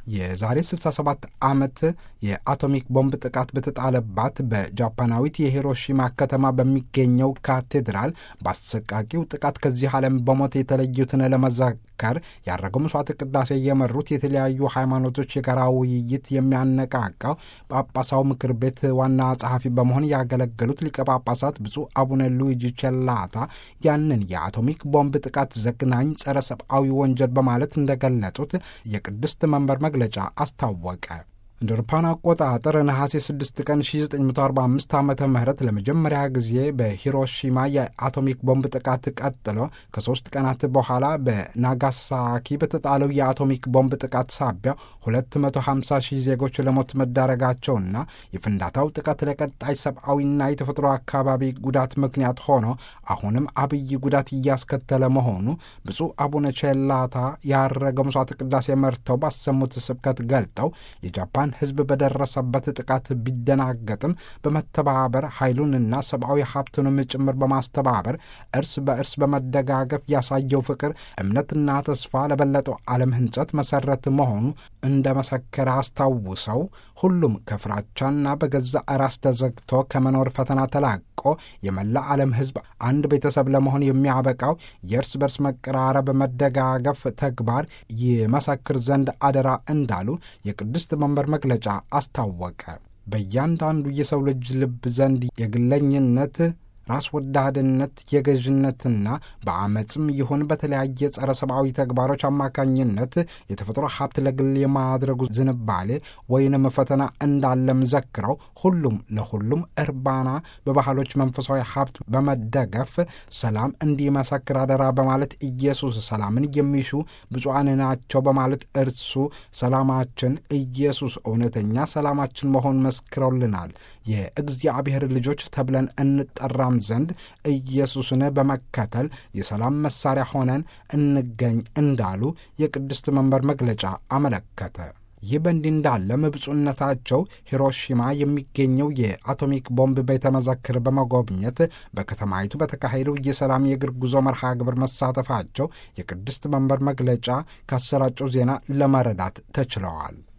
የዛሬ 67 ዓመት የአቶሚክ ቦምብ ጥቃት በተጣለባት በጃፓናዊት የሂሮሺማ ከተማ በሚገኘው ካቴድራል በአሰቃቂው ጥቃት ከዚህ ዓለም በሞት የተለዩትን ለመዘከር ያደረገው መስዋዕት ቅዳሴ የመሩት የተለያዩ ሃይማኖቶች የጋራ ውይይት የሚያነቃቃው ጳጳሳው ምክር ቤት ዋና ጸሐፊ በመሆን ያገለገሉት ሊቀ ጳጳሳት ብፁዕ አቡነ ሉዊጂ ቸላታ ያንን የአቶሚክ ቦምብ ጥቃት ዘግናኝ ጸረ ሰብአዊ ወንጀል በማለት እንደገለጡት የቅድስት መንበር መግለጫ አስታወቀ። እንደ አውሮፓውያን አቆጣጠር ነሐሴ 6 ቀን 1945 ዓ ም ለመጀመሪያ ጊዜ በሂሮሺማ የአቶሚክ ቦምብ ጥቃት ቀጥሎ ከሦስት ቀናት በኋላ በናጋሳኪ በተጣለው የአቶሚክ ቦምብ ጥቃት ሳቢያ 250 ሺህ ዜጎች ለሞት መዳረጋቸውና የፍንዳታው ጥቃት ለቀጣይ ሰብአዊና የተፈጥሮ አካባቢ ጉዳት ምክንያት ሆኖ አሁንም አብይ ጉዳት እያስከተለ መሆኑ ብፁዕ አቡነ ቼላታ ያረገ መስዋዕት ቅዳሴ መርተው ባሰሙት ስብከት ገልጠው የጃፓን ሕዝብ በደረሰበት ጥቃት ቢደናገጥም በመተባበር ኃይሉንና ሰብአዊ ሀብቱንም ጭምር በማስተባበር እርስ በእርስ በመደጋገፍ ያሳየው ፍቅር፣ እምነትና ተስፋ ለበለጠው ዓለም ሕንጸት መሰረት መሆኑ እንደ መሰከረ አስታውሰው ሁሉም ከፍራቻና በገዛ ራስ ተዘግቶ ከመኖር ፈተና ተላቆ የመላ ዓለም ሕዝብ አንድ ቤተሰብ ለመሆን የሚያበቃው የእርስ በርስ መቀራረብ፣ መደጋገፍ ተግባር ይመሰክር ዘንድ አደራ እንዳሉ የቅድስት መንበር መግለጫ አስታወቀ። በእያንዳንዱ የሰው ልጅ ልብ ዘንድ የግለኝነት ራስ ወዳድነት የገዥነትና በአመፅም ይሁን በተለያየ ጸረ ሰብአዊ ተግባሮች አማካኝነት የተፈጥሮ ሀብት ለግል የማድረጉ ዝንባሌ ወይንም ፈተና እንዳለም ዘክረው ሁሉም ለሁሉም እርባና በባህሎች መንፈሳዊ ሀብት በመደገፍ ሰላም እንዲመሰክር አደራ በማለት ኢየሱስ ሰላምን የሚሹ ብፁዓን ናቸው በማለት እርሱ ሰላማችን ኢየሱስ እውነተኛ ሰላማችን መሆን መስክረውልናል። የእግዚአብሔር ልጆች ተብለን እንጠራም ዘንድ ኢየሱስን በመከተል የሰላም መሳሪያ ሆነን እንገኝ እንዳሉ የቅድስት መንበር መግለጫ አመለከተ። ይህ በእንዲህ እንዳለም ብፁዕነታቸው ሂሮሺማ የሚገኘው የአቶሚክ ቦምብ ቤተ መዘክር በመጎብኘት በከተማይቱ በተካሄደው የሰላም የእግር ጉዞ መርሃ ግብር መሳተፋቸው የቅድስት መንበር መግለጫ ካሰራጨው ዜና ለመረዳት ተችለዋል።